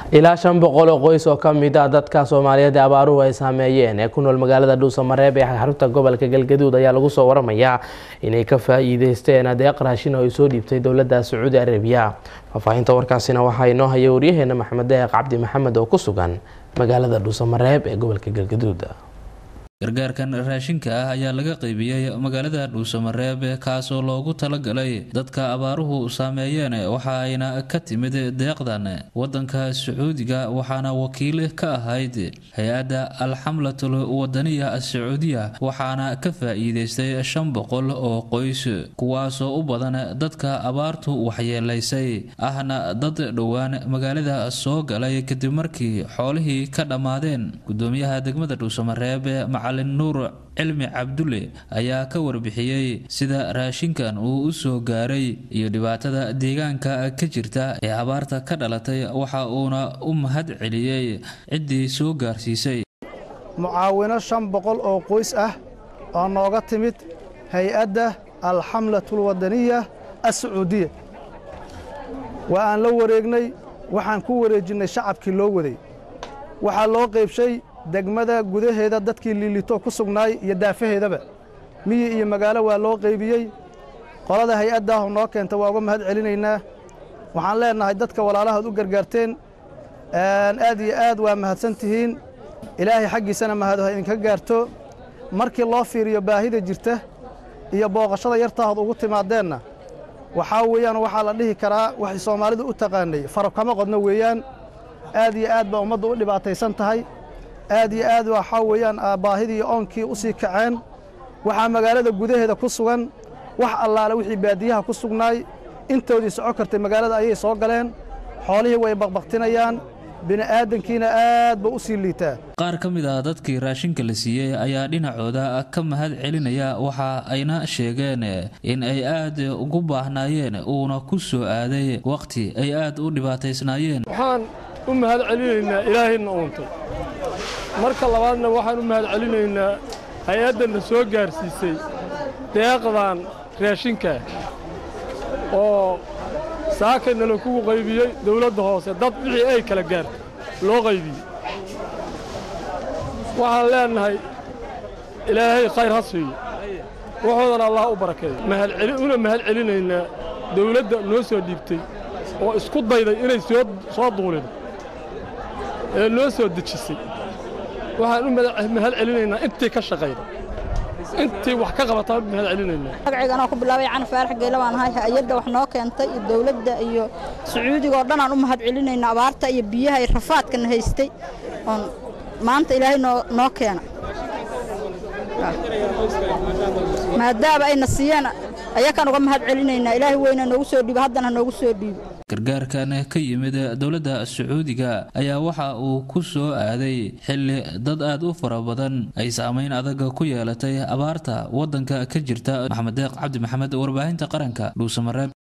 ilaa shan boqol oo qoys oo ka mid ah dadka soomaaliyeed ee abaaruhu ay saameeyeen ee ku nool magaalada dhuusamareeb ee xarunta gobolka galgaduud ayaa lagu soo waramayaa inay ka faa-iideysteen adeeq raashin oo ay soo dhiibtay dowladda sacuudi arabiya faahfaahinta warkaasina waxaa inoo haya waryaheena maxamed deeq cabdi maxamed oo ku sugan magaalada dhuusamareeb ee gobolka galgaduud gargaarkan raashinka ah ayaa laga qaybiyey magaalada dhuusamareeb kaasoo loogu talagalay dadka abaaruhu saameeyeen waxa ayna ka timid deeqdan wadanka sacuudiga waxaana wakiil ka ahayd hay-adda alxamlatul wadaniya sacuudiya waxaana ka faa-iideystay shan boqol oo qoys kuwaasoo u badan dadka abaartu waxyeelaysay ahna dad dhowaan magaalada soo galay kadib markii xoolihii ka dhammaadeen gudoomiyaha degmada dhuusamareeb macalin nuur cilmi cabdulle ayaa ka warbixiyey sida raashinkan uu u soo gaaray iyo dhibaatada deegaanka ka jirta ee abaarta ka dhalatay waxa uuna u mahad celiyey ciddii soo gaarsiisay mucaawino shan boqol oo qoys ah oo nooga timid hay-adda alxamlatul wadaniya assacuudiya waa aan la wareegnay waxaan ku wareejinnay shacabkii loo waday waxaa loo qaybshay degmada gudaheeda dadkii liilito ku sugnaay iyo daafaheedaba miyi iyo magaalo waa loo qaybiyey qolada hay-addaahu noo keenta waa uga mahad celinaynaa waxaan leennahay dadka walaalahaad u gargaarteen aad iyo aad waa mahadsan tihiin ilaahay xaggiisana mahadaho idinka gaarto markii loo fiiriyo baahida jirta iyo booqashada yartaahood ugu timaadeenna waxaa weeyaan waxaa la dhihi karaa waxay soomaalidu u taqaanay faro kama qodno weeyaan aad iyo aad baa ummaddu u dhibaataysan tahay aad iyo aad waxaa weeyaan baahidii oonkii u sii kaceen waxaa magaalada gudaheeda ku sugan wax allaale wixii baadiyaha ku sugnaay intoodii soco kartay magaalada ayay soo galeen xoolihii way baqbaqtinayaan bini'aadankiina aad ba u sii liitaa qaar ka mid ah dadkii raashinka la siiyey ayaa dhinacooda ka mahad celinaya waxa ayna sheegeen in ay aad ugu baahnaayeen uuna ku soo aaday wakhti ay aad u dhibaataysnaayeen waxaan u mahad celinaynaa ilaahayna uuntay marka labaadna waxaan u mahad celinaynaa hay-addanna soo gaarsiisay deeqdan raashinkaa oo saakayna lakugu qaybiyey dawladda hoose dad wixii ay kala gaartay loo qaybiyey waxaan leennahay ilaahay khayr ha siiyo waxoodana allah u barakeeyo una mahad celinaynaa dawladda noo soo dhiibtay oo isku dayday inay soo duulin ee noo soo dejisay waxaan u mahad celinaynaa intii ka shaqayda intii wax ka qabataan u mahad celinaynaa magacayganoo ku bilaabay cana faarax geela baan ahay hay-adda wax noo keentay iyo dawladda iyo sacuudiga oo dhan aan u mahad celinaynaa abaarta iyo biyaha iyo rafaadkana haystay oon maanta ilaahay noo noo keena maadaama ayna siiyeen ayakaan uga mahad celinaynaa ilaahay weyna noogu soo dhiibo haddana noogu soo dhiibo gargaarkan ka yimid dowladda sacuudiga ayaa waxa uu ku soo aaday xilli dad aad u fara badan ay saamayn adag ku yeelatay abaarta waddanka ka jirta maxamed deeq cabdi maxamed warbaahinta qaranka dhuusamareeb